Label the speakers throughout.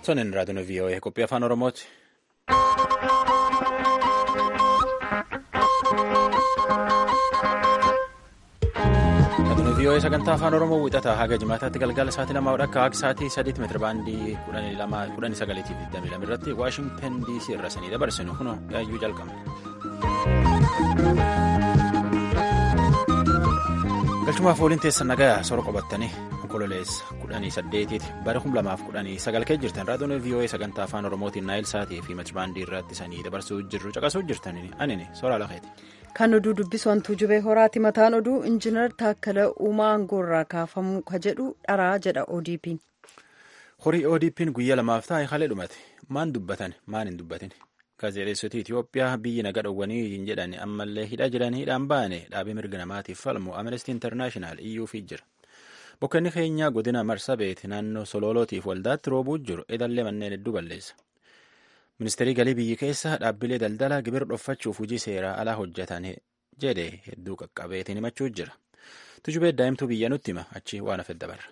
Speaker 1: Tonin raadiyoon VOA qophii afaan Oromooti. Raadiyoon VOA sagantaa afaan Oromoo wixataa haga jimaataatti galgala sa'aatii lamaa akka haga sa'aatii sadiitti meetira baandii kudhanii sagaleetii fi digdamii lama irratti Waashingtan DC irra sanii dabarsinu kun yaayyuu jalqabna. Galchumaaf waliin teessan nagaa sora qabattanii onkololeessa kudhanii saddeetiiti bara kum lamaaf kudhanii sagal kee jirtan raadiyoon VOA sagantaa afaan Oromootiin naayil saatii fi meetirabaandii irratti sanii dabarsuu jirru caqasuu jirtanii anini soraa lafeeti.
Speaker 2: Kan oduu dubbisu hantuu jubee horaati mataan oduu injiinar Taakkala Uumaa aangoorraa kaafamuu ka jedhu dharaa jedha ODP'n.
Speaker 1: Horii ODP'n guyyaa lamaaf taa'e haala dhumate maan dubbatan maan hin dubbatin. Gaazexeessoti Itoophiyaa biyyi naga dhowwanii hin jedhan ammallee hidhaa jiran hidhaan baane dhaabee mirga namaatiif falmu Amnesty International iyyuufii jira. Bokkanni keenyaa godina Marsabeet naannoo Sololootiif waldaatti roobuu jiru edallee manneen hedduu balleessa. Ministeerri galii biyyi keessa dhaabbilee daldalaa gibira dhoffachuuf hojii seeraa alaa hojjetan jedhe hedduu qaqqabeetiin himachuu jira. Tujubee daa'imtuu biyya nutti hima achi waan hafe dabarra.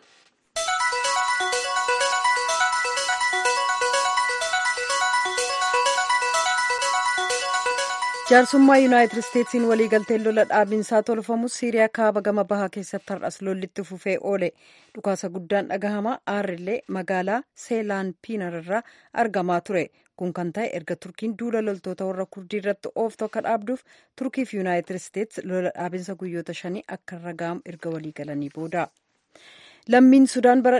Speaker 2: jaarsummaa yuunaayitid isteetsiin waliigalteen lola dhaabinsaa tolfamus siiriyaa kaaba gama bahaa keessatti har'as lollitti fufee oole dhukaasa guddaan dhagahama aarrillee magaalaa seelaanpiinar irraa argamaa ture kun kan ta'e erga turkiin duula loltoota warra kurdii irratti ooftu akka dhaabduuf turkiif yuunaayitid isteets lola dhaabinsa guyyoota shanii akka irra ga'amu erga waliigalanii booda. lammiin sudaan bara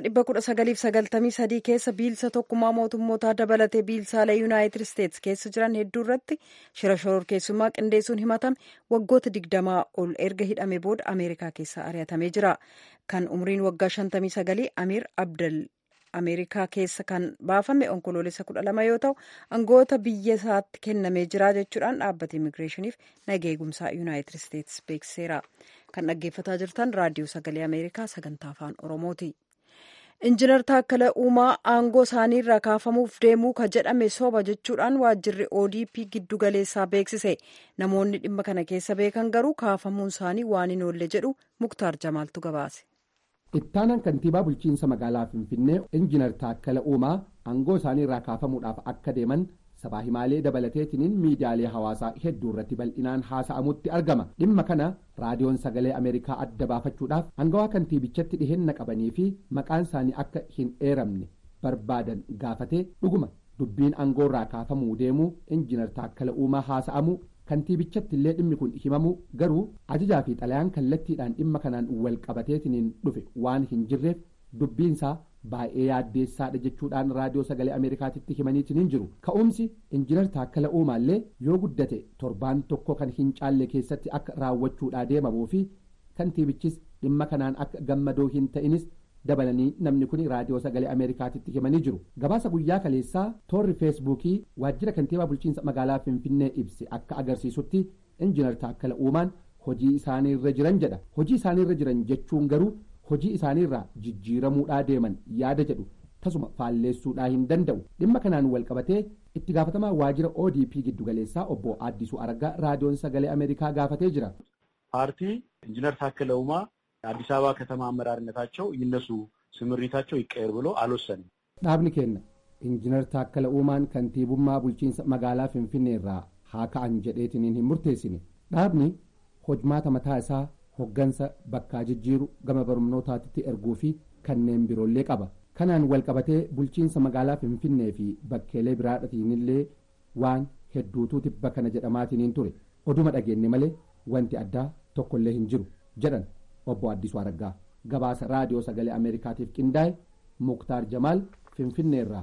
Speaker 2: 1993 keessa biilsa tokkummaa mootummootaa dabalatee biilsaalee yuunaayitid isteets keessa jiran hedduu irratti shira shororkeessummaa qindeessuun himatame waggoota 20 ol erga hidhame booda ameerikaa keessa ari'atamee jira kan umriin waggaa 59 amiir abdal ameerikaa keessa kan baafame onkoloolessa 12 yoo ta'u aangoota biyya isaatti kennamee jira jechuudhaan dhaabbata immigireeshiniif naga eegumsaa yuunaayitid isteets beeksiseera. kan dhaggeeffataa jirtan raadiyoo sagalee ameerikaa sagantaa afaan oromooti injiinar taakkala uumaa aangoo isaanii irraa kaafamuuf deemuu ka jedhame soba jechuudhaan waajjirri odp giddu galeessaa beeksise namoonni dhimma kana keessa beekan garuu kaafamuun isaanii waan hin oolle jedhu muktaar jamaaltu gabaase.
Speaker 3: ittaanaan kantiibaa bulchiinsa magaalaa finfinnee injiinar taakkala uumaa aangoo isaanii irraa kaafamuudhaaf akka deeman sabaa himaalee dabalateetiniin miidiyaalee hawaasaa hedduu irratti bal'inaan haasa'amutti argama dhimma kana raadiyoon sagalee ameerikaa adda baafachuudhaaf aangawaa kantiibichatti dhiheenya qabanii fi maqaan isaanii akka hin eeramne barbaadan gaafatee dhuguma dubbiin aangoo irraa kaafamuu deemuu injiinar taakkala uumaa haasa'amuu kantiibichatti illee dhimmi kun himamu garuu ajajaa fi xalayaan kallattiidhaan dhimma kanaan wal qabateetiniin dhufe waan hin jirreef dubbiinsaa baay'ee yaaddeessaadha jechuudhaan raadiyoo sagalee ameerikaatitti himaniitiin jiru ka'umsi injiinar taakkala uumaallee yoo guddate torbaan tokko kan hin caalle keessatti akka raawwachuudhaa deemamuu fi kantiibichis dhimma kanaan akka gammadoo hin ta'inis dabalanii namni kun raadiyoo sagalee ameerikaatitti himanii jiru gabaasa guyyaa kaleessaa toorri feesbuukii waajjira kantiibaa bulchiinsa magaalaa finfinnee ibse akka agarsiisutti injiinar taakkala uumaan hojii isaaniirra jiran jedha hojii isaaniirra jiran jechuun garuu hojii isaaniirraa jijjiiramuudhaa deeman yaada jedhu tasuma faalleessuudhaa hin danda'u dhimma kanaan wal qabatee itti gaafatamaa waajjira odp giddugaleessaa obbo addisuu araggaa raadiyoon sagalee ameerikaa gaafatee jira.
Speaker 4: ፓርቲ ኢንጂነር ታከለ ኡማ አዲስ አበባ ከተማ አመራርነታቸው ይነሱ ስምሪታቸው ይቀየር ብሎ አልወሰንም።
Speaker 3: dhaabni keenya injiinar taakkala uumaan kantiibummaa bulchiinsa magaalaa finfinnee irraa haa ka'an jedheetiniin hin murteessine dhaabni hojmaata mataa isaa hoggansa bakkaa jijjiiru gama barnootaatti erguu fi kanneen biroollee qaba kanaan wal qabatee bulchiinsa magaalaa finfinnee fi bakkeelee biraadhatiinillee waan hedduutu tibba kana jedhamaatiniin ture oduma dhageenye malee wanti addaa tokkollee hin jiru jedhan obbo addisuu araggaa gabaasa raadiyoo sagalee ameerikaatiif qindaa'e muktaar jamaal finfinneerraa.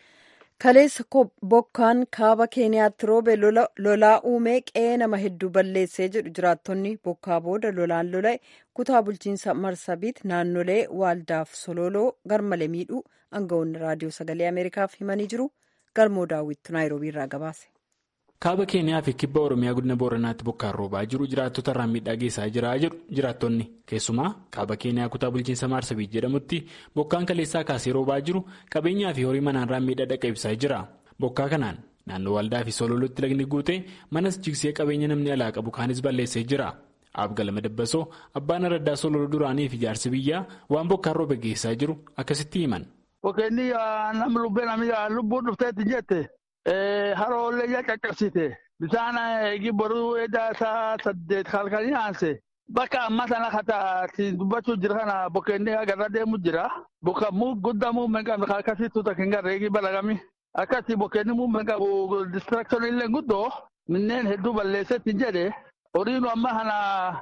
Speaker 2: kaleessa bokkaan kaaba keeniyaatti roobe lolaa uumee qe'ee nama hedduu balleessee jedhu jiraattonni bokkaa booda lolaan lola'e kutaa bulchiinsa marsabiit naannolee waaldaaf sololoo garmalee miidhuu aangawoonni raadiyoo sagalee ameerikaaf himanii jiru galmoo daawwittu naayiroobii irraa gabaase.
Speaker 5: kaaba keeniyaa fi kibba oromiyaa godina booranaatti bokkaan roobaa jiru jiraattota irraan miidhaa geessaa jira jedhu jiraattonni keessumaa kaaba keeniyaa kutaa bulchiinsa maarsabiit jedhamutti bokkaan kaleessaa kaasee roobaa jiru qabeenyaa fi horii manaarraan miidhaa dhaqqabsiisaa jira bokkaa kanaan naannoo waldaa fi sololootti lagni guute manas jigsee qabeenya namni alaa qabu kaanis balleessee jira abgalama dabbasoo abbaan araddaa sololoo duraanii fi jaarsi biyyaa waan bokkaan roobe geessaa jiru akkasitti himan.
Speaker 6: bokkeenni nam lubbeen ami lubbuun dhufteetti jette haroollee ija caccabsite bisaan eegi boruu edaa isaa saddeet halkanii aanse bakka amma sana kataati dubbachuu jira kana bokkeenni agarra deemu jira bokka muu guddaa muummeen qabne akkasitti takka hin garre eegi balagami akkasii bokkeenni muummeen qabu distraction illee guddoo minneen hedduu balleessetti jedhe horiinu amma kana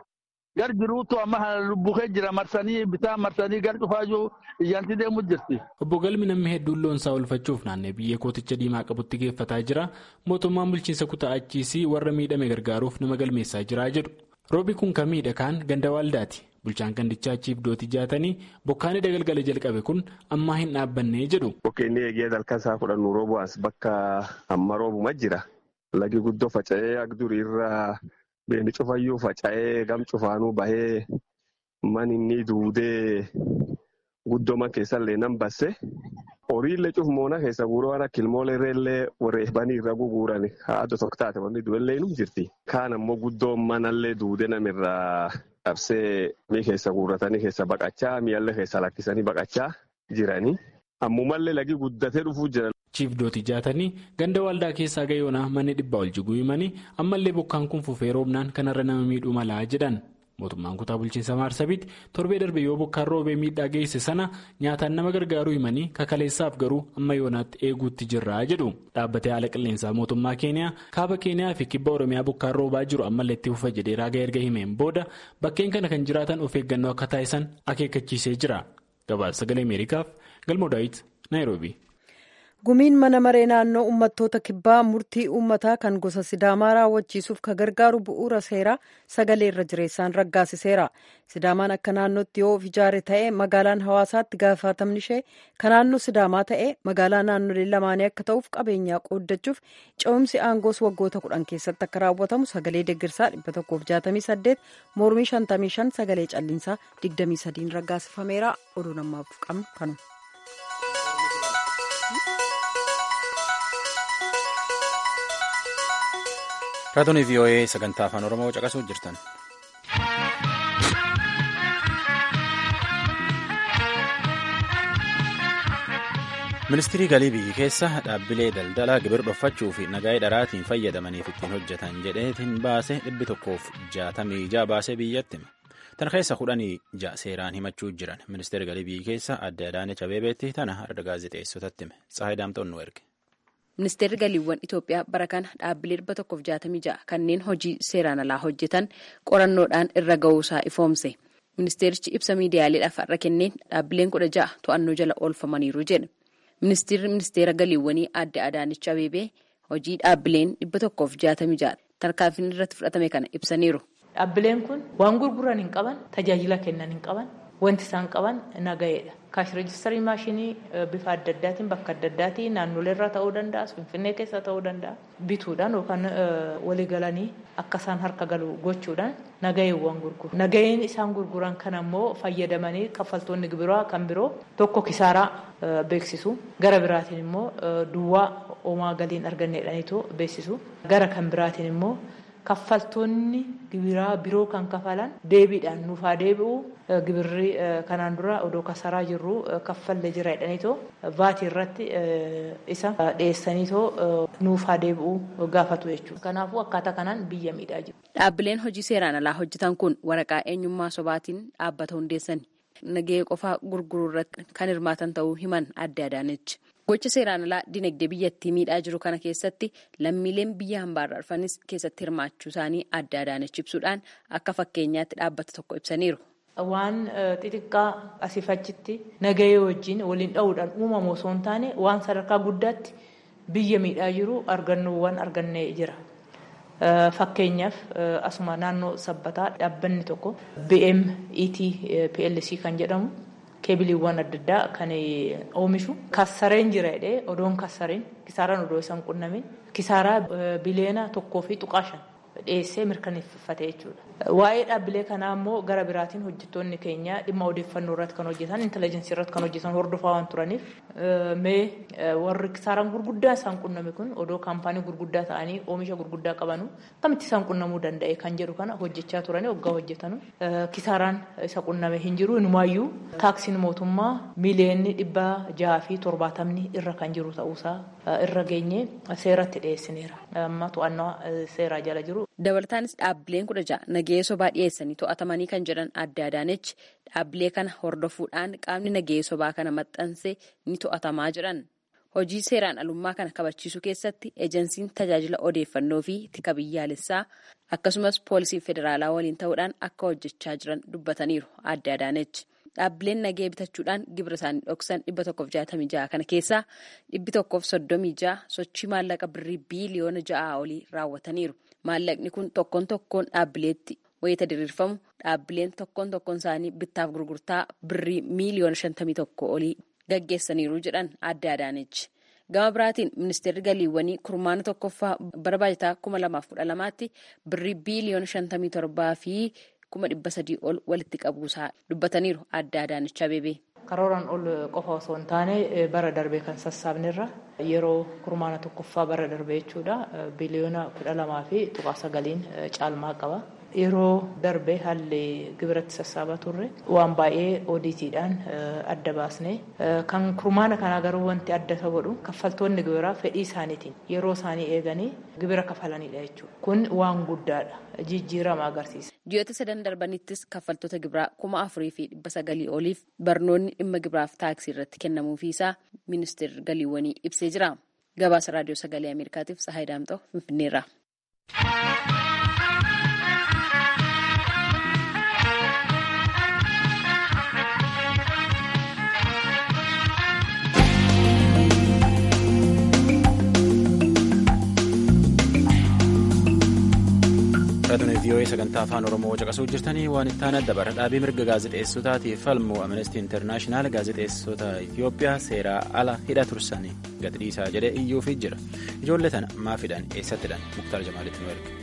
Speaker 6: gar jiruutu amma kana lubbukee jira marsanii bitaan marsanii gar cufaayyuu iyyanti deemu jirti.
Speaker 5: Obbo Galmi namni hedduun loonsaa oolfachuuf naannee biyya kooticha diimaa qabutti geeffataa jira. Mootummaan bulchiinsa kutaa achiisii warra miidhame gargaaruuf nama galmeessaa jira jedhu. Roobi kun kan miidhagaan ganda waaldaati. Bulchaan gandichaa achiif dooti jaatanii bokkaan dagalgala jalqabe kun ammaa hin dhaabbannee jedhu.
Speaker 7: Bokkeenni eegee halkan isaa kudhannuu roobu'aas bakka amma roobuma jira. Lagi guddoo faca'ee agdurii irraa beeni cufayyuu faca'ee gam cufaanuu bahee man inni duudee guddoma keessallee nan basse. Horiillee cufmoona keessa guuroo waan akka ilmooleerreellee wareebanii irra guguurani haadha tokko taate wanti du'ellee nu jirti. Kaan ammoo guddoo manallee duudee namirraa qabsee mii keessa guurratanii keessa baqachaa mi'allee keessa lakkisanii baqachaa jiranii. Ammumallee lagi guddatee dhufuu jira.
Speaker 5: Chiif Dooti jaatanii ganda waldaa keessaa gayoonaa manni dhibbaa ol jiguu himanii ammallee bokkaan kun fufee roobnaan kanarra nama miidhuu malaa jedhan. Mootummaan kutaa bulchiinsa Maarsabiitti torbee darbe yoo bokkaan roobee miidhaa geesse sana nyaataan nama gargaaruu himanii kakaleessaaf garuu amma yoonaatti eeguutti jirra jedhu. Dhaabbatee haala qilleensaa mootummaa Keeniyaa kaaba Keeniyaa fi kibba Oromiyaa bokkaan roobaa jiru ammallee itti fufa jedhee raagaa erga himeen booda bakkeen kana kan jiraatan of eeggannoo akka taasisan akeekkachiisee jira. Gabaasa sagalee Ameerikaaf Galmoo Daawit Naayiroobii.
Speaker 2: gumiin mana maree naannoo uummattoota kibbaa murtii uummataa kan gosa sidaamaa raawwachiisuuf ka gargaaru bu'uura seeraa sagalee irra jireessaan raggaasiseera sidaamaan akka naannootti yoo of ijaare ta'e magaalaan hawaasaatti gaafatamni ishee ka naannoo sidaamaa ta'e magaalaa naannolee lamaanii akka ta'uuf qabeenyaa qooddachuuf ce'umsi aangoos waggoota kudhan keessatti akka raawwatamu sagalee deeggarsaa 168 mormii 55 sagalee calliinsaa 23 raggaasifameera oduu namaaf qabnu kanuma.
Speaker 1: raadiyoo vii'oo'ee sagantaa afaan oromoo caqasuu jirtan. ministirii galii biyyi keessa dhaabbilee daldalaa gibir dhoffachuu fi nagaa'ee dharaatiin fayyadamaniif ittiin hojjetan jedheetiin baase dhibbi tokkoof jaatamii ija baasee biyyatti tan keessa kudhanii ja seeraan himachuu jiran ministeerri galii biyyi keessa adde Adaanech Abeebeetti tana har'a gaazexeessotatti hime Tsahaay Daamtoon nu erge.
Speaker 8: Ministeerri galiiwwan Itoophiyaa bara kana dhaabbilee dhibba tokkoof jaatamii ja'a kanneen hojii seeraan alaa hojjetan qorannoodhaan irra ga'uusaa ifoomse. Ministeerichi ibsa miidiyaaleedhaaf har'a kenneen dhaabbileen kudha ja'a to'annoo jala oolfamaniiru jedhe. Ministeerri ministeera galiiwwanii adde Adaanech Abeebee hojii dhaabbileen dhibba tokkoof jaatamii ja'a tarkaanfiin irratti fudhatame kana ibsaniiru.
Speaker 9: Dhaabbileen kun waan gurguran hin qaban tajaajila kennan hin qaban wanti isaan qaban naga'eedha. Kaash reejistarii maashinii bifa adda addaatiin bakka adda addaatiin naannolee irraa ta'uu danda'a, finfinnee keessa ta'uu danda'a. Bituudhaan yookaan walii galanii akka isaan harka galu gochuudhaan naga'eewwan gurguru. Naga'een isaan gurguran kan ammoo fayyadamanii kaffaltoonni gibiraa kan biroo tokko kisaaraa beeksisu. Gara biraatiin immoo duwwaa homaa galiin arganneedhaniitu beeksisu. Gara kan biraatiin immoo kaffaltoonni gibiraa biroo kan kafalan deebiidhaan nuuf haa deebi'u gibirri kanaan dura odoo kasaraa jirru kaffallee jira jedhaniitoo vaatii irratti isa dhiyeessaniitoo nuuf haa deebi'u gaafatu jechuudha. Kanaafuu akkaataa kanaan biyya miidhaa jiru.
Speaker 8: Dhaabbileen hojii seeraan alaa hojjetan kun waraqaa eenyummaa sobaatiin dhaabbata hundeessani. Nagahee qofaa gurguruu irratti kan hirmaatan ta'uu himan adde Adaanechi. Gocha seeraan alaa dinagdee biyyattii miidhaa jiru kana keessatti lammiileen biyya hambaarraa dhufanis keessatti hirmaachuu isaanii adde Adaanechi ibsuudhaan akka fakkeenyaatti dhaabbata tokko ibsaniiru.
Speaker 9: Waan xixiqqaa asiif achitti nagahee wajjin waliin dha'uudhaan uumamu osoo hin taane waan sadarkaa guddaatti biyya miidhaa jiru argannoowwan argannee jira. Fakkeenyaaf asuma naannoo sabbataa dhaabbanni tokko BMET PLC kan jedhamu keebiliiwwan adda addaa kan oomishu kassareen jira jedhee odoon kassareen kisaaraan odoo isaan qunnamin kisaaraa biliyoona tokkoo fi tuqaa shan dhiyeessee mirkaneeffate jechuudha. Waa'ee dhaabbilee kanaa immoo gara biraatiin hojjettoonni keenya dhimma odeeffannoo irratti kan hojjetan intelligensii irratti kan hojjetan hordofaa waan turaniif mee warri kisaaraan gurguddaa isaan qunname kun odoo kaampaanii gurguddaa ta'anii oomisha gurguddaa qabanu akkamitti isaan qunnamuu danda'e kan jedhu kana hojjechaa turanii waggaa hojjetanu kisaaraan isa qunname hin jiru inumaayyuu taaksiin mootummaa miiliyoonni dhibba jaha fi torbaatamni irra kan jiru ta'uusaa irra geenye seeratti dhiyeessineera amma to'annaa seeraa jala jiru.
Speaker 8: Dabalataanis dhaabbileen kudha ja'a nagahee sobaa dhiyeessanii to'atamanii kan jedhan adda adaanechi dhaabbilee kana hordofuudhaan qaamni nagahee sobaa kana maxxanse ni to'atamaa jedhan. Hojii seeraan alummaa kana kabachiisuu keessatti ejensiin tajaajila odeeffannoo fi tika biyyaalessaa akkasumas poolisiin federaalaa waliin ta'uudhaan akka hojjechaa jiran dubbataniiru adda adaanechi. Dhaabbileen nagahee bitachuudhaan gibira isaanii dhoksan dhibba tokkoof jaatamii ja'a kana keessaa dhibbi tokkoof soddomii ja'a sochii maallaqa birrii biiliyoona ja'aa olii raawwataniiru. Maallaqni kun tokkoon tokkoon dhaabbileetti wayita diriirfamu dhaabbileen tokkoon tokkoon isaanii bittaaf gurgurtaa birrii miiliyoona shantamii tokko olii gaggeessaniiru jedhan adda adaanechi. Gama biraatiin ministeerri galiiwwanii kurmaana tokkoffaa bara baajataa kuma lamaaf kudha lamaatti birrii biiliyoona shantamii torbaa fi kuma dhibba sadii ol walitti qabuusaa dubbataniiru adda adaanechi abeebee.
Speaker 9: Karooraan ol qofa osoo hin taane bara darbee kan sassaabnerra yeroo kurmaana tokkoffaa bara darbee jechuudha biliyoona kudha lamaa fi tuqaa sagaliin caalmaa qaba. Yeroo darbee haalli gibiratti sassaabaa turre waan baay'ee oodiitiidhaan adda baasne kan kurmaana kanaa garuu wanti adda isa godhu kaffaltoonni gibiraa fedhii isaaniitiin yeroo isaanii eeganii gibira kafalanidha jechuudha. Kun waan guddaadha. Jijjiirama agarsiisa.
Speaker 8: Ji'oota sadan darbanittis kaffaltoota gibiraa kuma afurii fi dhibba sagalii oliif barnoonni dhimma gibiraaf taaksii irratti kennamuufii isaa ministeerri galiiwwanii ibsee jira. Gabaasa raadiyoo sagalee Ameerikaatiif Sahaay Daamxoo Finfinneerra.
Speaker 1: Raadiyoo VOA sagantaa afaan Oromoo caqasuu jirtanii waan itti aanaa dabara dhaabii mirga gaazexeessotaatiif falmu Amnesty International gaazexeessota Itoophiyaa seeraa ala hidha tursanii gadi dhiisaa jedhee iyyuufii jira. Ijoollee tana maafidhaan eessattidhaan Muktaar Jamaalitti nu erge.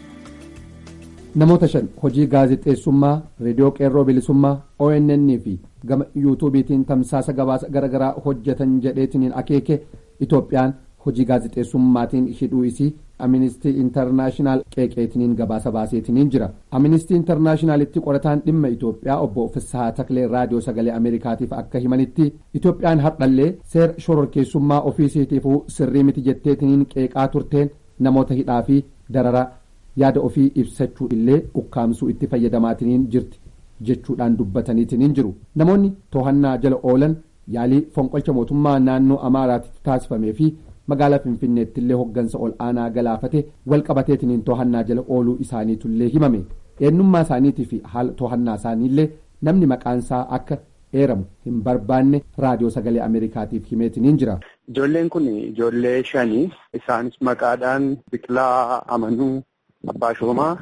Speaker 3: Namoota shan hojii gaazexeessummaa reediyoo qeerroo bilisummaa ONN fi gama yuutuubiitiin tamsaasa gabaasa garaagaraa hojjetan jedheetiniin akeeke Itoophiyaan hojii gaazexeessummaatiin hidhuu isii Amnistii Intarnaashinaal qeeqeetiniin gabaasa baaseetiniin jira. Amnistii Intarnaashinaalitti qorataan dhimma Itoophiyaa obbo Fissahaa Taklee raadiyoo sagalee Ameerikaatiif akka himanitti Itoophiyaan hardhallee seera shororkeessummaa ofiisiitiifuu sirrii miti jetteetiniin qeeqaa turteen namoota hidhaa fi darara yaada ofii ibsachuu illee ukkaamsuu itti fayyadamaatiniin jirti jechuudhaan dubbataniitiniin jiru. Namoonni to'annaa jala oolan yaalii fonqolcha mootummaa naannoo Amaaraatti taasifamee fi magaalaa finfinneetti illee hoggansa ol aanaa galaafate wal qabateetiniin to'annaa jala ooluu isaaniitullee himame eenyummaa isaaniitii fi haala to'annaa isaaniillee namni maqaansaa akka eeramu hin barbaanne raadiyoo sagalee ameerikaatiif himeetiniin jira.
Speaker 10: Ijoolleen kun ijoollee shanii isaanis maqaadhaan Biqilaa Amanuu Abbaa Shoomaa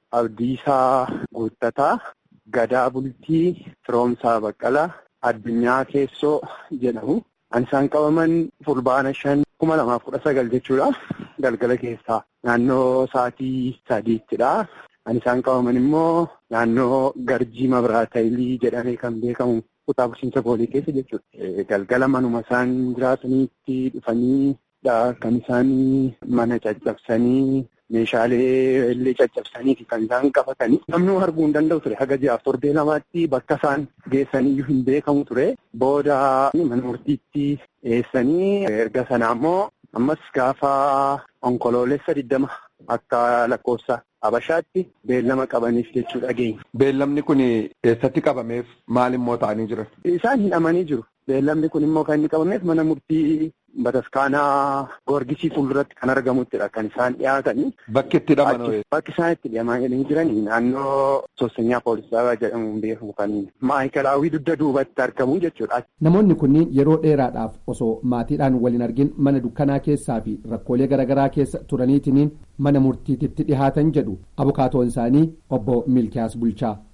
Speaker 10: Abdiisaa Guuttataa Gadaa Bultii Firoomsaa Baqqalaa Addunyaa Keessoo jedhamu. An isaan qabaman fulbaana shan kuma lamaaf kudha sagal jechuudha. Galgala keessaa naannoo sa'aatii sadiittidha. An isaan qabaman immoo naannoo Garjii Mabiraatayilii jedhamee kan beekamu kutaa bulchiinsa boolii keessa jechuudha. Galgala manuma isaan jiraataniitti dhufanii kan isaan mana caccabsanii meeshaalee illee caccabsaniiti kan isaan qabatanii namni arguu hin danda'u ture haga ji'aaf torbee lamaatti bakka isaan geessaniyyuu hin beekamu ture booda mana murtiitti dhiyeessanii erga sana ammoo ammas gaafa onkoloolessa digdama akka lakkoofsa Habashaatti beellama qabaniif jechuu dhageenya.
Speaker 11: Beellamni kun eessatti qabameef maal immoo ta'anii jiran?
Speaker 10: Isaan hidhamanii jiru. Beellamni kun immoo kan inni qabameef mana murtii bataskaanaa Goorgisii fuulduratti kan argamuttidha kan isaan dhiyaatanii.
Speaker 11: Bakki itti hidhaman
Speaker 10: Bakki isaan itti hidhamanii jiranii naannoo Soosenyaa Poolisaa jedhamuun beekamu kan maayikalaawwii dugda duubatti argamu jechuudha.
Speaker 3: Namoonni kunniin yeroo dheeraadhaaf osoo maatiidhaan waliin argin mana dukkanaa keessaa fi rakkoolee garaagaraa keessa turaniitiniin mana murtiititti dhihaatan jedhu abukaatoon isaanii obbo Milkiyaas Bulchaa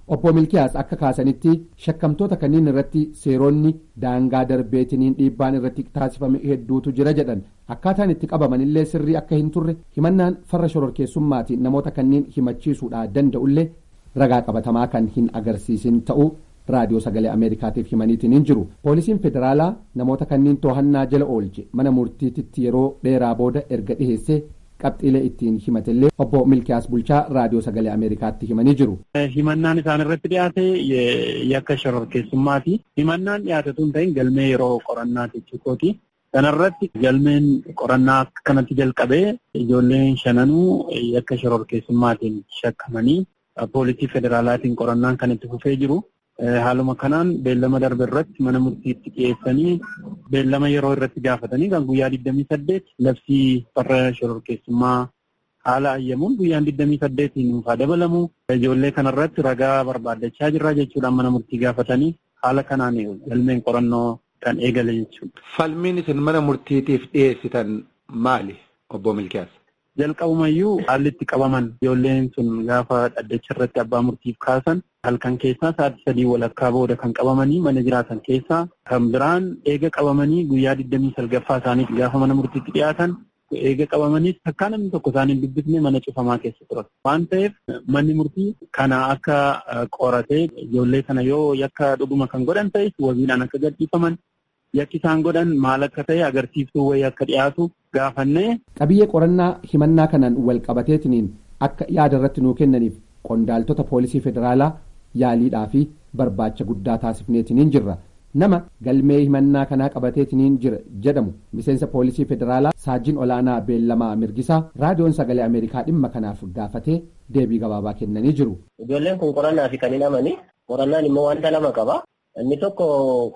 Speaker 3: obbo milkiyaas akka kaasanitti shakkamtoota kanneen irratti seeronni daangaa darbeetiniin dhiibbaan irratti taasifame hedduutu jira jedhan akkaataan itti qabamanillee sirrii akka hin turre himannaan farra shororkeessummaatiin namoota kanneen himachiisuudhaa danda'ullee ragaa qabatamaa kan hin agarsiisin ta'uu raadiyoo sagalee ameerikaatiif himaniitiin hin jiru poolisiin federaalaa namoota kanneen to'annaa jala oolche mana murtiititti yeroo dheeraa booda erga dhiheessee qabxiilee ittiin himatellee obbo milkiyaas bulchaa raadiyoo sagalee ameerikaatti himanii jiru.
Speaker 4: himannaan isaan irratti dhiyaate yakka shororkeessummaati himannaan dhiyaate tun ta'in galmee yeroo qorannaa jechuukooti kanarratti galmeen qorannaa kanatti jalqabee ijoolleen shananuu yakka shororkeessummaatiin shakkamanii poolisii federaalaatiin qorannaan kan itti fufee jiru. Haaluma kanaan beellama darbe irratti mana murtiitti dhiyeessanii beellama yeroo irratti gaafatanii kan guyyaa 28 labsii farra shororkeessummaa haala ayyamuun guyyaan 28 nuufaa dabalamu ijoollee kanarratti ragaa barbaaddachaa jirra jechuudhaan mana murtii gaafatanii haala kanaan galmeen qorannoo kan eegale jechuudha.
Speaker 11: Falmiin isin mana murtiitiif dhiyeessitan maali obbo Milkiyaas?
Speaker 4: Jalqabumayyuu haalli itti qabaman ijoolleen sun gaafa dhaddacha irratti abbaa murtiif kaasan halkan keessaa sa'aatii sadii walakkaa booda kan qabamanii mana jiraatan keessaa kan biraan eega qabamanii guyyaa digdamii salgaffaa isaaniif gaafa mana murtiitti dhiyaatan eega qabamanii takkaa namni tokko isaanii dubbisne mana cufamaa keessa turan waan ta'eef manni murtii kana akka qoratee ijoollee kana yoo yakka dhuguma kan godhan ta'es wabiidhaan akka gadhiifaman yakki isaan godhan maal akka ta'e agarsiiftuu wayii akka dhiyaatu gaafannee.
Speaker 3: Qabiyyee qorannaa himannaa kanaan wal qabateetiniin akka yaada irratti nuu kennaniif qondaaltota poolisii federaalaa yaaliidhaa fi barbaacha guddaa taasifneetiniin jirra. Nama galmee himannaa kanaa qabateetiniin jira jedhamu miseensa poolisii federaalaa saajin olaanaa beellamaa mirgisaa raadiyoon sagalee ameerikaa dhimma kanaaf gaafatee deebii gabaabaa kennanii jiru.
Speaker 12: Ijoolleen kun qorannaa fi kan hidhamani qorannaan immoo wanta lama qaba. Inni tokko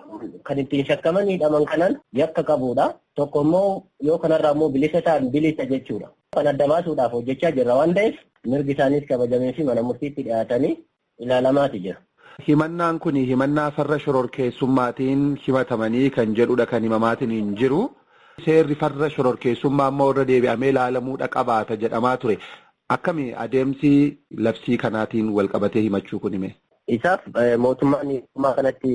Speaker 12: kan ittiin shakkaman hidhaman kanaan yakka qabudha. Tokko immoo yoo kanarraa immoo bilisa ta'an bilisa jechuudha. Kan adda baasuudhaaf hojjechaa jirra waan ta'eef mirgi isaaniis kabajamee fi mana murtiitti dhiyaatanii ilaalamaati jira.
Speaker 11: Himannaan kun himannaa farra shororkeessummaatiin himatamanii kan jedhudha kan himamaatiin hin jiru. Seerri farra shororkeessummaa ammoo irra deebi'amee ilaalamuudha qabaata jedhamaa ture. Akkami adeemsi labsii kanaatiin wal qabatee himachuu kun hime?
Speaker 12: Isaaf mootummaan mootummaa kanatti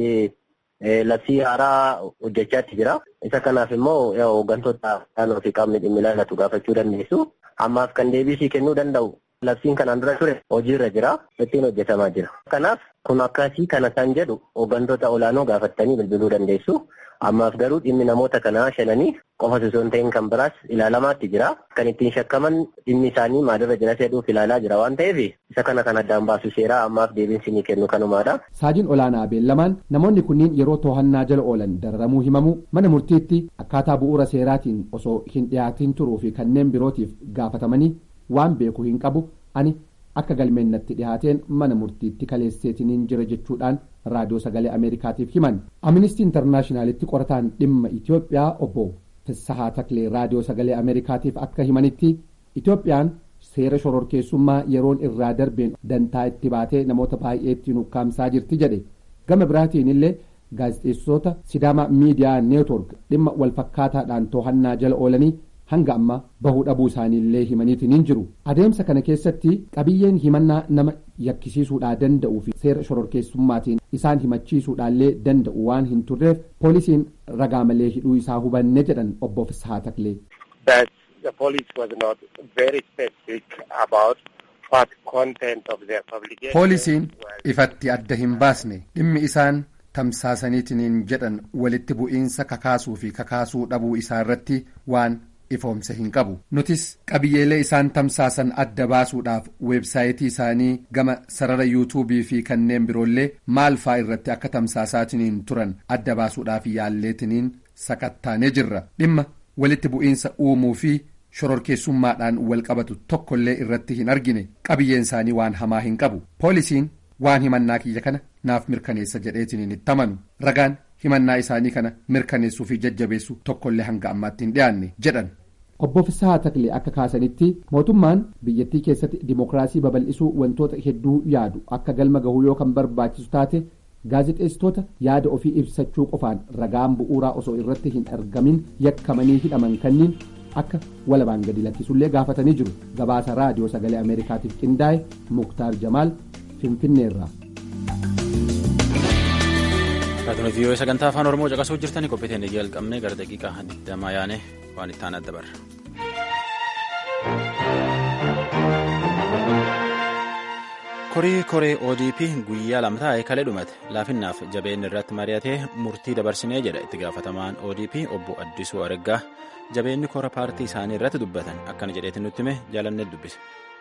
Speaker 12: labsii haaraa hojjechaatti jira. Isa kanaaf immoo hooggantoota naannoo fi qaamni dhimmi ilaallatu gaafachuu dandeessu. Ammaaf kan deebisii kennuu danda'u labsiin kanaan dura ture hojiirra jira. Ittiin hojjetamaa jira. Kanaaf kun akkasii kana isaan jedhu hooggantoota olaanoo gaafattanii bilbiluu dandeessu. Ammaaf garuu dhimmi namoota kanaa shananii qofa osoo hin ta'in kan biraas ilaalamaatti jira. Kan ittiin shakkaman dhimmi isaanii maalirra jira jedhuuf ilaalaa jira waan ta'eef isa kana kan addaan baasu seeraa ammaaf deebiinsi ni kennu kanumaadha.
Speaker 3: Saajin olaanaa beellamaan namoonni kunniin yeroo to'annaa jala oolan dararamuu himamu mana murtiitti akkaataa bu'uura seeraatiin osoo hin dhiyaatiin turuu fi kanneen birootiif gaafatamanii waan beeku hin qabu ani akka galmeennatti dhihaateen mana murtiitti kaleesseetiniin jira jechuudhaan raadiyoo sagalee ameerikaatiif himan amnistii intarnaashinaalitti qorataan dhimma itiyoophiyaa obbo Fissahaa Taklee raadiyoo sagalee ameerikaatiif akka himanitti itiyoophiyaan seera shororkeessummaa yeroon irraa darbeen dantaa itti baatee namoota baay'eetti nukkaamsaa jirti jedhe gama biraatiin illee gaazexeessitoota sidaama miidiyaa neetwork dhimma walfakkaataadhaan to'annaa jala oolanii hanga amma bahuu dhabuu isaaniillee himaniitiin hin jiru adeemsa kana keessatti qabiyyeen himannaa nama yakkisiisuudhaa danda'uu fi seera shororkeessummaatiin isaan himachiisuudhaallee danda'u waan hin turreef poolisiin ragaa malee hidhuu isaa hubanne jedhan obbo Fissahaa Taklee.
Speaker 10: the police was not very specific about what content of their publication.
Speaker 3: Poolisiin ifatti adda hin baasne dhimmi isaan tamsaasaniitiin jedhan walitti bu'iinsa kakaasuu fi kakaasuu dhabuu isaa irratti waan ifoomse hin qabu nutis qabiyyeelee isaan tamsaasan adda baasuudhaaf weebsaayitii isaanii gama sarara yuutuubii fi kanneen biroollee maal faa irratti akka tamsaasaatiin turan adda baasuudhaaf yaalleetiniin sakattaanee jirra dhimma walitti bu'iinsa uumuu fi shororkeessummaadhaan wal qabatu tokkollee irratti hin argine qabiyyeen isaanii waan hamaa hin qabu poolisiin waan himannaa kiyya kana naaf mirkaneessa jedheetiniin itti amanu ragaan himannaa isaanii kana mirkaneessuu fi jajjabeessu tokkollee hanga ammaatti hin dhiyaanne jedhan. obbo Fissahaa Taklee akka kaasanitti mootummaan biyyattii keessatti dimokiraasii babal'isuu wantoota hedduu yaadu akka galma gahuu yoo kan barbaachisu taate gaazexeessitoota yaada ofii ibsachuu qofaan ragaan bu'uuraa osoo irratti hin argamin yakkamanii hidhaman kanniin akka walabaan gadi lakkisullee gaafatanii jiru gabaasa raadiyoo sagalee ameerikaatiif qindaa'e muktaar jamaal finfinneerraa.
Speaker 1: Raadiyoo vii'oo sagantaa afaan Oromoo caqasuu jirtanii qophiiteen jalqabnee gara daqiiqaa 20 yaane waan itti aanaa dabarra. korii koree odp guyyaa lama taa'e kalee dhumate laafinnaaf jabeen irratti mari'atee murtii dabarsinee jedha itti gaafatamaan odp obbo addisuu araggaa jabeenni kora paartii isaanii irratti dubbatan akkana jedheetti nutti hime jaalannee dubbise.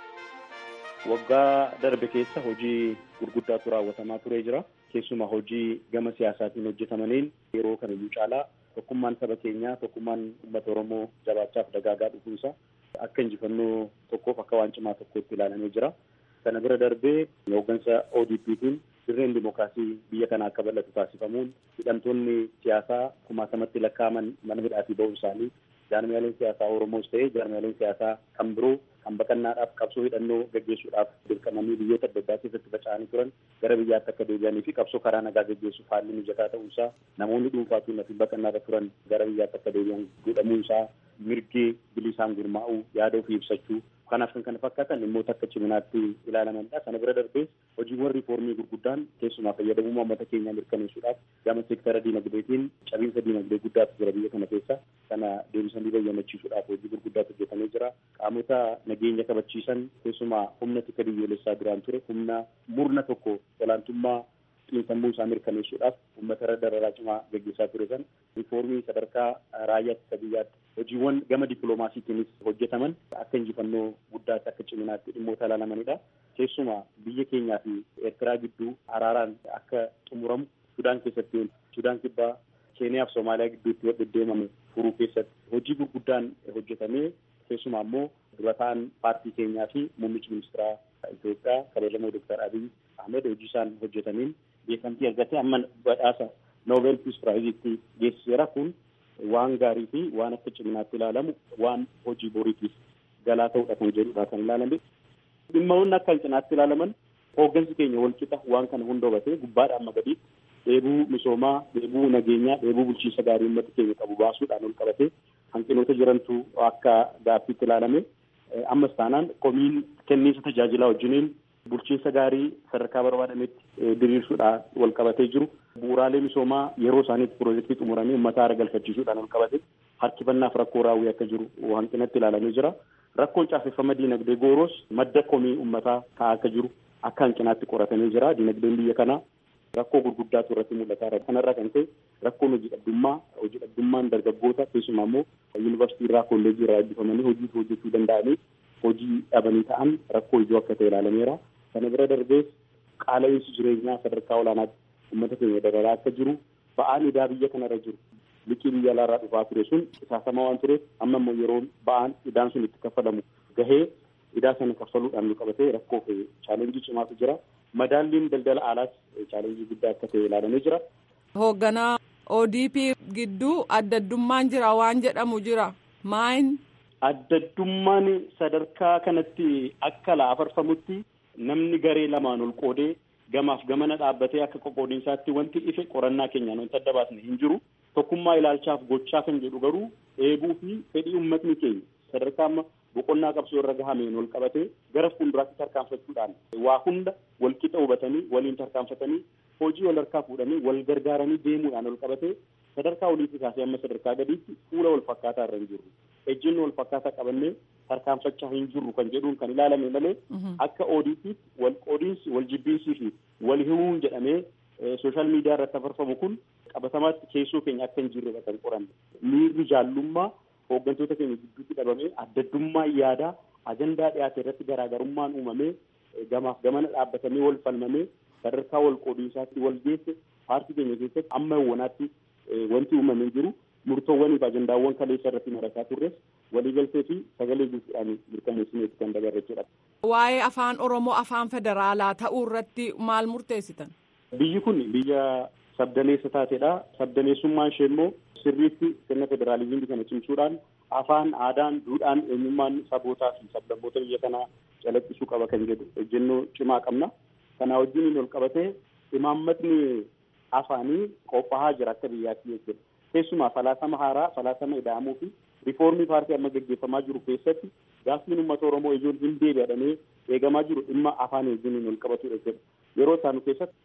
Speaker 13: waggaa darbe keessa hojii gurguddaatu raawwatamaa turee jira keessumaa hojii gama siyaasaatiin hojjetamaniin yeroo kamiyyuu caalaa tokkummaan saba keenyaa tokkummaan uummata oromoo jabaachaaf dagaagaa dhufuusa akka injifannoo tokkoof akka waan cimaa tokkootti ilaalamee jira. Kana bira darbee hooggansa ODP'tiin dirreen dimookiraasii biyya kana akka bal'atu taasifamuun hidhamtoonni siyaasaa kumaatamatti lakkaa'aman mana hidhaatii ba'uu isaanii jaarmiyaaleen siyaasaa Oromoos ta'ee jaarmiyaaleen siyaasaa kan biroo kan baqannaadhaaf qabsoo hidhannoo gaggeessuudhaaf dirqamanii biyyoota adda addaa keessatti faca'anii turan gara biyyaatti akka deebi'anii fi qabsoo karaa nagaa gaggeessuuf haalli mijataa ta'uusaa namoonni dhuunfaatiin fi baqannaarra turan gara biyyaatti akka deebi'an godhamuusaa mirgi bilisaan gurmaa'uu yaada ofii ibsachuu kanaaf kan kana fakkaatan dhimmoota akka ciminaatti ilaalamanidha. Sana bira darbees hojiiwwan riifoormii gurguddaan keessumaa fayyadamummaa uummata keenyaa mirkaneessuudhaaf gama seektara diinagdeetiin cabiinsa diinagdee guddaatu jira biyya kana keessa. Kana deebisanii bayyanachiisuudhaaf hojii gurguddaatu hojjetamee jira. Qaamota nageenya kabachiisan keessumaa humna tika biyyoolessaa duraan ture humna murna tokko olaantummaa xiinsammuu isaa mirkaneessuudhaaf uummata irra dararaa cimaa gaggeessaa ture san riifoormii sadarkaa raayyaa ittisa biyyaatti hojiiwwan gama dippiloomaasiitiinis hojjetaman akka injifannoo guddaatti akka ciminaatti dhimmoota ilaalamanidha. Keessumaa biyya keenyaa fi Eertiraa gidduu araaraan akka xumuramu Sudaan keessatti Sudaan kibbaa Keeniyaa fi Soomaaliyaa gidduutti wal deddeemame furuu keessatti hojii gurguddaan hojjetamee keessumaa immoo dura ta'an paartii keenyaa fi muummichi ministeeraa Itoophiyaa kabajamoo Dooktar Abiy Ahmed hojii isaan hojjetaniin beekamtii argatee amma badhaasa Noobel Piis Piraayiziitti geessiseera kun waan gaarii fi waan akka ciminaatti ilaalamu waan hojii boriitiif galaa ta'udha kan jedhudha kan ilaalame. Dhimmoonni akka cinaatti ilaalaman hooggansi keenya wal qixa waan kana hunda hubatee gubbaadhaan amma gadiitti dheebuu misoomaa, dheebuu nageenyaa, dheebuu bulchiinsa gaarii uummata keenya qabu baasuudhaan ol qabatee hanqinoota jirantu akka gaaffiitti ilaalame. Ammas taanaan komiin kenniisa tajaajilaa wajjiniin bulchiinsa gaarii sadarkaa barbaadametti diriirsuudhaan wal qabatee jiru. Bu'uuraalee misoomaa yeroo isaaniitti piroojeektii xumuranii uummata haara galfachiisuudhaan wal qabate harkifannaaf rakkoo raawwii akka jiru hanqinatti ilaalamee jira. Rakkoon caaseffama diinagdee gooros madda komii uummataa ka'aa akka jiru akka hanqinaatti qoratamee jira. Diinagdeen biyya kanaa rakkoo gurguddaatu irratti mul'ataa jira. Kanarraa kan ka'e rakkoon hojii dhabdummaa hojii dhabdummaan dargaggoota keessumaa immoo yuunivarsiitii irraa kolleejii irraa eebbifamanii hojii hojjechuu danda'anii hojii dhabanii ta'an rakkoo ijoo akka ta'e ilaalameera. Kana bira darbees qaala'insi jireenyaa sadarkaa olaanaatti uummata keenya dabalaa akka jiru ba'aan idaa biyya kanarra jiru liqii biyya alaarraa dhufaa ture sun qisaasamaa waan tureef amma immoo yeroo ba'aan idaan sun itti kaffalamu gahee idaa sana kaffaluudhaan nu qabatee rakkoo fi chaalenjii cimaatu jira. Madaalliin daldala alaas chaalenjii guddaa akka ta'e ilaalamee jira.
Speaker 14: Hoogganaa ODP gidduu addaddummaan jira waan jedhamu jira. Maayin?
Speaker 13: Addaddummaan sadarkaa kanatti akka laafarfamutti namni garee lamaan ol qoodee gamaaf gamana dhaabbatee akka qoqqoodinsaatti wanti ife qorannaa keenyaan wanta adda baasne hin jiru. Tokkummaa ilaalchaaf gochaa kan jedhu garuu eebuu fi fedhii uummatni keenya sadarkaa amma boqonnaa qabsoo irra gahameen wal qabatee gara fuulduraatti tarkaanfachuudhaan waa hunda wal qixa hubatanii waliin tarkaanfatanii hojii wal harkaa fuudhanii wal gargaaranii deemuudhaan wal qabatee sadarkaa oliitti kaasee amma sadarkaa gadiitti fuula wal fakkaataa irra hin jirru. Ejjenno wal fakkaataa qabannee tarkaanfachaa hin jirru kan jedhuun kan ilaalame malee akka ODP'tti wal qoodiinsi wal jibbiinsii fi wal himuun jedhamee sooshaal miidiyaa irratti afarfamu kun qabatamaatti keessoo keenya akka hin jirredha kan qoranne. Miirri jaallummaa hooggantoota keenya gidduutti dhabamee addaddummaa yaadaa ajandaa dhiyaate irratti garaagarummaan uumamee gamaaf gamana dhaabbatamee wal falmamee sadarkaa wal qoodiinsaatti wal geesse paartii keenya keessatti amma wanaatti wanti uumamee jiru murtoowwanii fi ajandaawwan kaleessa irratti marataa turres waliigaltee fi sagalee guutuudhaan mirkaneessineetti kan dabarre jechuudha.
Speaker 14: Waa'ee afaan Oromoo afaan federaalaa ta'uu irratti maal murteessitan?
Speaker 13: Biyyi kun biyya sabdaneessa taatedha. Sabdaneessummaan ishee immoo sirriitti sirna federaalizimii kana cimsuudhaan afaan, aadaan, duudhaan, eenyummaan sabootaa fi sablammoota biyya kanaa calaqqisuu qaba kan jedhu ejjennoo cimaa qabna. Kana wajjin ol qabatee imaammatni afaanii qophaa'aa jira akka biyyaatti jechuudha. Keessumaa falaasama haaraa, falaasama ida'amuu fi riifoormii paartii amma gaggeeffamaa jiru keessatti gaaffiin uummata Oromoo ijoon hin deebi'adhamee eegamaa jiru dhimma afaan wajjin ol qabatudha jechuudha. Yeroo isaanu keessatti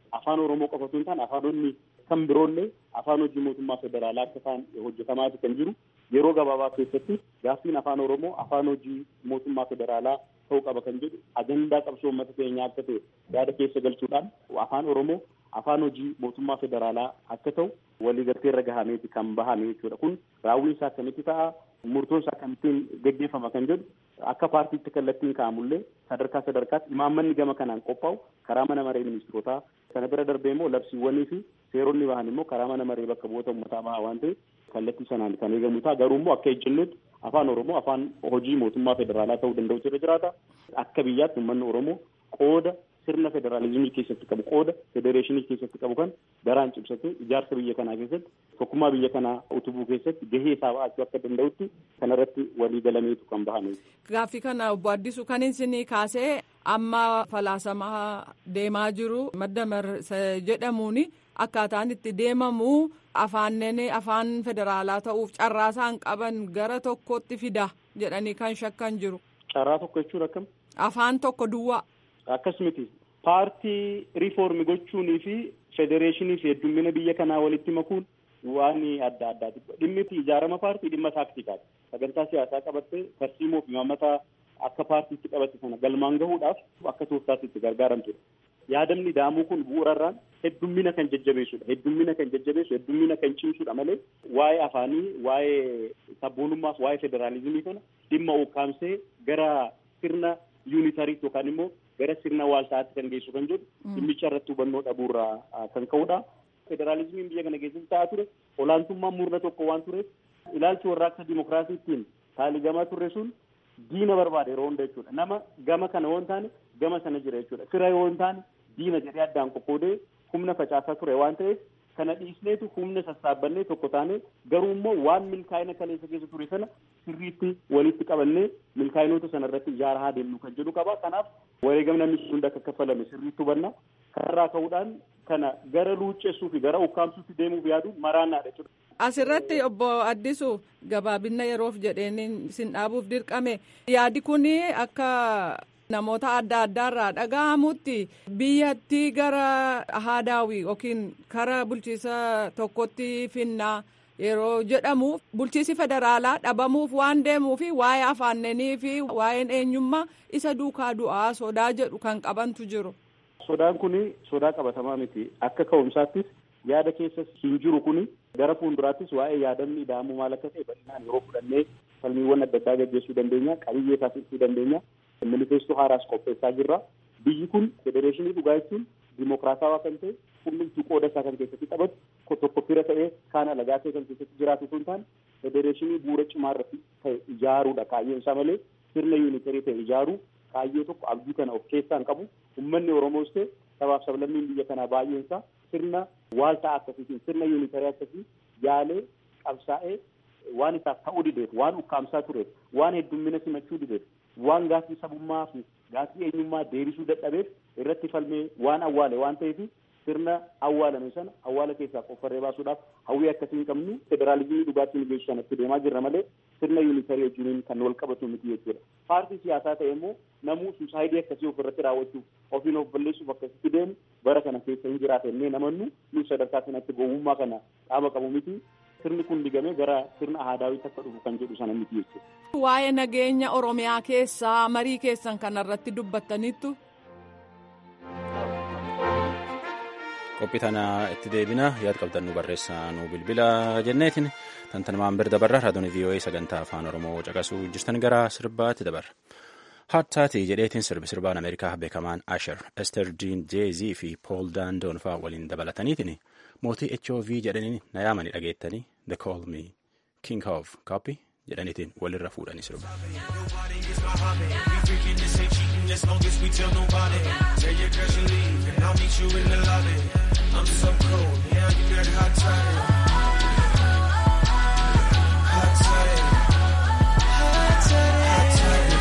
Speaker 13: afaan oromoo qofa osoo hin taane afaanonni kan biroollee afaan hojii mootummaa federaalaa akka ta'an hojjetamaati kan jiru yeroo gabaabaa keessatti gaaffiin afaan oromoo afaan hojii mootummaa federaalaa ta'uu qaba kan jedhu ajandaa qabsoo uummata keenyaa akka ta'e yaada keessa galchuudhaan afaan oromoo afaan hojii mootummaa federaalaa akka ta'u waliigaltee irra gahameeti kan bahame jechuudha kun raawwiin isaa akkamitti ta'a murtoon isaa akkamittiin geggeeffama kan jedhu akka paartiitti kallattiin kaa'amullee sadarkaa sadarkaatti imaammanni gama kanaan qophaa'u karaa mana maree ministirootaa sana bira darbee immoo labsiiwwanii fi seeronni bahan immoo karaa mana maree bakka bu'oota uummataa baha waan ta'eef kallattii sanaan kan eegamu ta'a garuu immoo akka ejjennutti afaan oromoo afaan hojii mootummaa federaalaa ta'uu danda'utu irra jiraata akka biyyaatti uummanni oromoo qooda sirna federaalizimii keessatti qabu qooda federeeshinii keessatti qabu kan daraan cimsatee ijaarsa biyya kanaa keessatti tokkummaa biyya kanaa utubuu keessatti gahee isaa ba'achuu akka danda'utti kanarratti walii galameetu kan bahame.
Speaker 14: Gaaffii kana obbo Addisu kan isin kaasee amma falaasamaa deemaa jiru madda jedhamuun akkaataan itti deemamu afaanneen afaan federaalaa ta'uuf carraa isaan qaban gara tokkotti fida jedhanii kan shakkan jiru.
Speaker 13: Carraa tokko jechuun akkam?
Speaker 14: Afaan tokko duwwaa.
Speaker 13: Akkas miti. Paartii riifoormi gochuunii fi federeeshinii fi heddummina biyya kanaa walitti makuun waan adda addaati. Dhimmi ijaarama paartii dhimma taaktikaati. Sagantaa siyaasaa qabattee tarsiimoo fi mammataa akka paartiitti qabatte sana galmaan gahuudhaaf akka tooftaatti itti gargaaramtudha. Yaadamni daamuu kun bu'uurarraan heddummina kan jajjabeessudha. Heddummina kan jajjabeessu, heddummina kan cimsudha malee waa'ee afaanii, waa'ee sabboonummaaf, waa'ee federaalizimii kana dhimma ukkaamsee gara sirna yuunitariitti yookaan immoo gara sirna waaltaatti kan geessu kan jedhu dhimmicha irratti hubannoo dhabuurraa kan ka'udha. Federaalizimiin biyya kana keessatti ta'aa ture olaantummaan murna tokko waan tureef ilaalchi warraaqsa dimokiraasiittiin taaligamaa turre sun diina barbaade yeroo hunda jechuudha. Nama gama kana yoo hin taane gama sana jira jechuudha. Fira yoo hin taane diina jedhee addaan qoqqoodee humna facaasaa ture waan ta'eef kana dhiisneetu humna sassaabannee tokko taane garuu immoo waan milkaa'ina kaleessa keessa ture sana sirriitti walitti qabannee milkaa'inoota sana irratti ijaaraa haa deemnu kan jedhu qaba. Kanaaf wareegamni namni hunda akka kaffalame sirriitti hubanna. Kanarraa ka'uudhaan kana gara luuccessuu fi gara ukkaamsuutti deemuuf yaadu maraannaadha jechuudha.
Speaker 14: Asirratti obbo Addisu gabaabinna yeroof jedheen sin dhaabuuf dirqame yaadi kun akka namoota adda addaarraa dhaga'amutti biyyattii gara haadaawii yookiin kara bulchiisa tokkotti finnaa yeroo jedhamu bulchiisi federaalaa dhabamuuf waan deemuufi waa'ee afaannanii fi waa'een eenyummaa isa duukaa du'aa sodaa jedhu kan qabantu jiru.
Speaker 13: Sodaan kun sodaa qabatamaa miti akka ka'umsaattis yaada keessa hin jiru kun gara fuulduraattis waa'ee yaadamni ida'amuu maal akka ta'e bal'inaan yeroo fudhannee falmiiwwan adda addaa gaggeessuu dandeenya qabiyyee taasisuu dandeenya manifeestuu haaraas qopheessaa jirra biyyi kun federeeshinii dhugaa jechuun dimokiraatawaa kan ta'e hundumtuu qooda isaa kan keessatti taphatu tokko fira ta'ee kaan alagaa ta'e kan keessatti jiraatu sun taane federeeshinii bu'uura cimaa irratti ta'e ijaaruudha kaayyoon isaa malee sirna yuunitarii ta'e ijaaruu kaayyoo tokko abdii kana of keessaa hin qabu ummanni oromoos ta'e sabaaf sablammiin biyya kanaa baay'een isaa sirna waaltaa akkasiitiin sirna yuunitarii akkasii yaalee qabsaa'ee waan isaaf ta'uu dideef waan ukkaamsaa tureef waan heddummina simachuu dideef waan gaaffii sabummaa fi gaaffii eenyummaa deebisuu dadhabeef irratti falmee waan awwaale waan ta'eef sirna awwaalame sana awwaala keessaa qoffarree baasuudhaaf hawwii akkasii hin qabnu federaalizimii dhugaatiin geessu sanatti deemaa jirra malee sirna yuunitarii wajjiniin kan wal qabatu miti jechuudha. Paartii siyaasaa ta'e immoo namuu suusaayidii akkasii ofirratti raawwachuuf ofiin of balleessuuf akkasitti deemu bara kana keessa hin jiraata jennee namannu nu sadarkaa kanatti gowwummaa kana qaama qabu miti. Sirni kun digamee gara sirna aadaawitti akka dhufu kan jedhu sana miti jechuudha.
Speaker 14: Waa'ee nageenya Oromiyaa keessaa marii keessan kanarratti dubbattaniittu.
Speaker 1: qophii tana itti deebina yaada qabdan nu barreessaa nu bilbila jenneetiin tantanumaan bira dabarra raadiyoon vii'oo'ee sagantaa afaan oromoo caqasuu jirtan gara sirbaatti dabarra. Haattaati jedheetiin sirbi sirbaan Ameerikaa beekamaan Asher, Ester Jean Jeezii fi Pool Daandoon fa'aa waliin dabalataniitiin mootii HOV jedhanii na yaamanii dhageettanii The Call Me King of Copy jedhaniitiin walirra fuudhanii sirba.
Speaker 15: as long as we tell nobody. Tell your girls you leave, and I'll meet you in the lobby. I'm so cold, yeah, you got hot toddy. Hot toddy. Hot toddy. Hot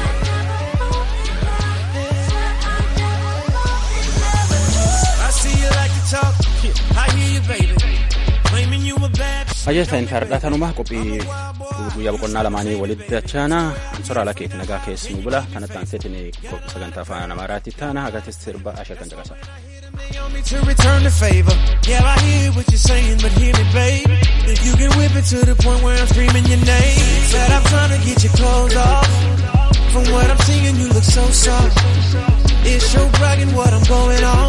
Speaker 15: toddy. I see you like to talk. I hear you, baby. Claiming you a bad
Speaker 1: Ajjeestaan fardhatanuma qophii guyyaa boqonnaa lamaanii walitti dachaana ansora ala keetti nagaa keessi nu bula kanatti aanseetiin sagantaa afaan amaaraatti taana hagatis sirba ashar kan caqasa.
Speaker 15: to return the favor. Yeah, I hear what you're saying, but hear me, babe. If you can whip it to the point where I'm screaming your name, said I'm trying to get your clothes off. From what I'm seeing, you look so soft. It's your bragging what I'm going on.